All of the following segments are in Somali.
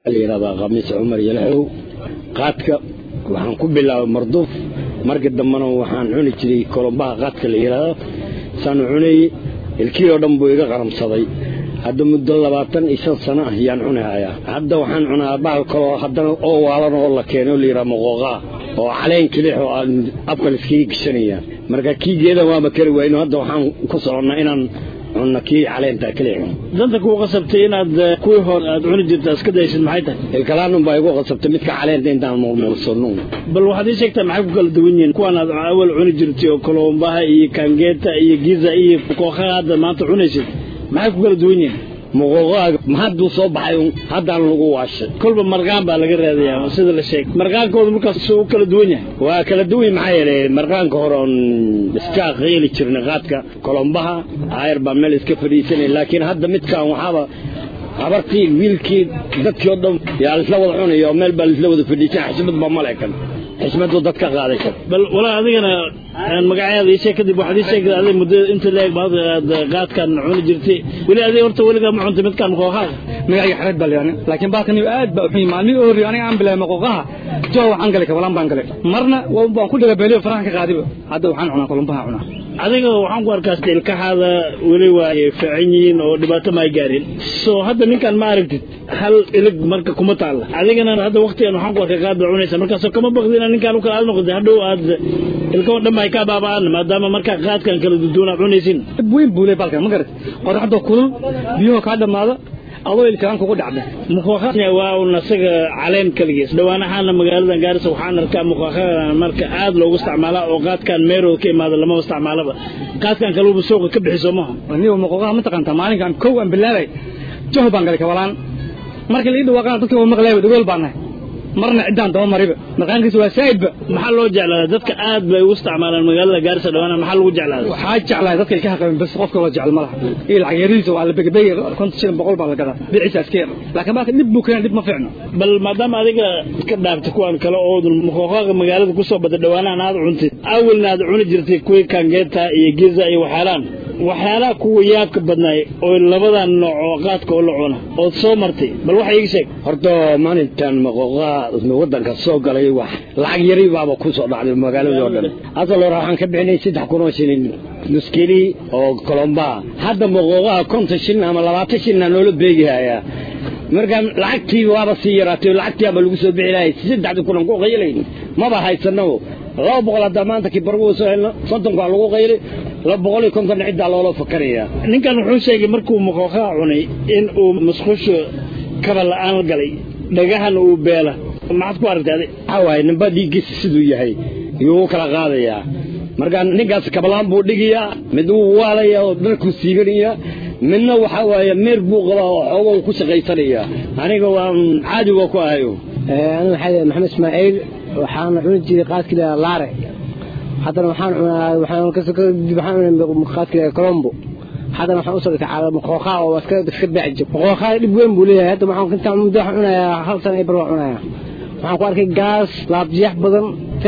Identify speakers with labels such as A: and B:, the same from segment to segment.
A: la yidhahdaa khamiis cumar yalaxow qaadka waxaan ku bilaabay marduuf markii dambena waxaan cuni jiray kolombaha qaadka la yidhaahdo saanu cunayey ilkii oo dhan buu iga qaramsaday hadda muddo labaatan iyo shan sano ah yaan cunahayaa hadda waxaan cunaa bahal kaloo haddana oo waalan oo la keenay oo la yidhaha moqooqaa oo caleen kilix oo aan afka laiskaga geshanaya marka kii geedan waaba kari wayno hadda waxaan ku soconnaa inaan cunno kii caleenta kilixu
B: danta kuu qasabtay inaad kuwii hore aad cuni jirta iska daysid maxay tahay
A: ilkalaanun baa igu qasabtay midka caleenta intaan murmursano
B: bal waxaad ii sheegtaa maxay ku kala duwan yihiin kuwan aad awal cuni jirtay oo kolombaha iyo kaangeeta iyo giza iyo kookaha hadda maanta cunaysid maxay ku kala duwan yihiin
A: muqooqaaga hadduu soo baxay haddaan lagu waashay
B: kolba marqaan baa laga raadayaa sida la sheegay marqaankooda markaas suu kala duwan yahay
A: waa kala duwan maxaa yeelay marqaanka hore oon iska qeeli jirnay qaadka kolombaha ayar baa meel iska fadhiisanay laakiin hadda midkaan waxaaba habartii wiilkii dadkii oo dhan yaa laisla wada cunaya oo meel baa laisla wada fadhiisan xismad baa malekan xismadu dad ka qaaday kar
B: bal walaa adigana magacaada ii sheeg kadib waxaad ii sheegtay adiga muddo inta leeg baad aad qaadkan cuni jirtay weli adiga horta weligaa ma cuntay midkaan maqooqaaga
C: magacayga xareed baa layani laakiin baalkan aad baa uxun maalmihii oo horreeyay aniga aan bilaabay maqooqaha joo waxaan galay kabalaan baan galay marna waan ku dhagabeeliyo farahan ka qaadiba hadda waxaan cunaa kolumbaha cunaa
B: adiga waxaan ku arkaa ilkahaada weli waa fiican yihiin oo dhibaato ma ay gaarin soo hadda ninkan ma aragtid hal ilig marka kuma taalla adigana hadda waqtigan waxaan ku arkay qaad baa cunaysa markaasoo kama baqdi inaa ninkaan u kala aad noqotay hadhow aad ilkaho dhan ay kaa baaba'aan maadaama markaa qaadkan kala duduwan aad cunaysin
C: dhib weyn buu leey baalkan ma garat qoraxda kulul biyuhu kaa dhammaada adoo ilkaan kugu dhacda
B: muqooqa waa un asaga caleen kaligiis dhawaanahaana magaaladan gaarisa waxaan arkaa muqooqadan marka aad loogu isticmaalaa oo qaadkan meerow ka imaada lama isticmaalaba qaadkan kaluba suuqa ka bixiso maaha
C: aniga muqooqaha ma taqaantaa maalinkan kow aan bilaabay joh baan galay kabalaan markii laii dhawaaqana dadka waa maqlayba dhagool baan nahay marna ciddaan daba mariba marqaankiisa waa saa'idba
B: maxaa loo jeclaadaa dadka aad bay ugu isticmaalaan magaalada gaarisa dhawaana maxaa lagu jeclaadaa
C: waxaa jeclahay dadka ilkaha qaban bas qofka loo jecel malaha iyo lacag yarihiisa waa la begebege konton shilin boqol baa la gadaa biciisa iska yar laakiin baalka dhib buu keenay dhib ma fiicno
B: bal maadaama adiga iska dhaaftay kuwan kale oo muqooqaaga magaalada kusoo baday dhawaanahan aad cuntid awalna aad cuni jirtay kuwii kangeeta iyo giza iyo waxyaalaan waxyaalaha kuwa yaabka badnaay oo labadan nooc oo qaadka oo la cuna ood soo martay bal waxa iiga sheeg
A: horta maalintan maqooqaha waddanka soo galay wax lacag yari baaba ku soo dhacday magaaladii oo dhan asal hore waxaan ka bixinay saddex kun oo shilin nuskeli oo kolombaha hadda maqooqaha konton shilin ama labaatan shilina noola beegihayaa marka lacagtii waaba sii yaraatay lacagtiiaba lagu soo bixi lahay saddexdii kunan ku qaylayn maba haysanabo laba boqol haddaa maanta kibargu soo helno soddonkaa lagu qaylay laba boqol iyo konton ciddaa loola fakarayaa
B: ninkan wuxuu sheegay markuu muqooqaha cunay in uu musqusho kaba la'aan galay dhagahan uu beela maxaad ku aragtay adi
A: waxaa waaye ninba dhiiggiisa siduu yahay yuu u kala qaadayaa marka ninkaas kabalaan buu dhigayaa mid wuu waalaya oo dharkuu siiganaya midna waxaa waaye meer buu qabaa oo xoogo ku shaqaysanaya aniga waan caadiga ku ahayo
D: aniga waxaa maxamed ismaaciil waxaan cuni jiray qaadkii laare haddana waxaan cunaa waxaan kadib waxaan cunay qaadkii colombo haddana waxaan usoo dhigtay cala maqooqaa oo iska iska baaci jir maqooqaa dhib weyn buu leeyahay hadda waxaan intaan muddo waxaan cunayaa hal sana bar waan cunayaa waxaan ku arkay gaas laabjiyax badan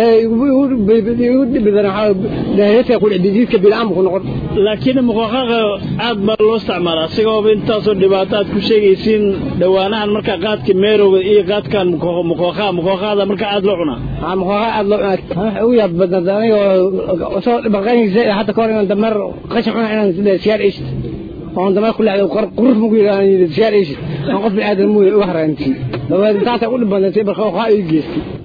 B: laakiin muqooqaaqa aad baa loo isticmaalaa isagooba intaasoo dhibaato aad ku sheegaysiin dhawaanahan markaa qaadka meerowga iyo qaadkan muqooqaa muqooqaada markaa aad loo cunaa
D: muqooqaa aad loo cunaa ugu yaab badnaa anigoo soo dhibaqaynaysa hadda kahor inaan dameer qashin cuna inaan siyaar eysid oon dameer ku leexday quruf maku yidhaahdo siyaar eysid aan qof bini aadan muuya uga haraantii dabeed intaasa u dhib badnaysay marka waxaa ii geystay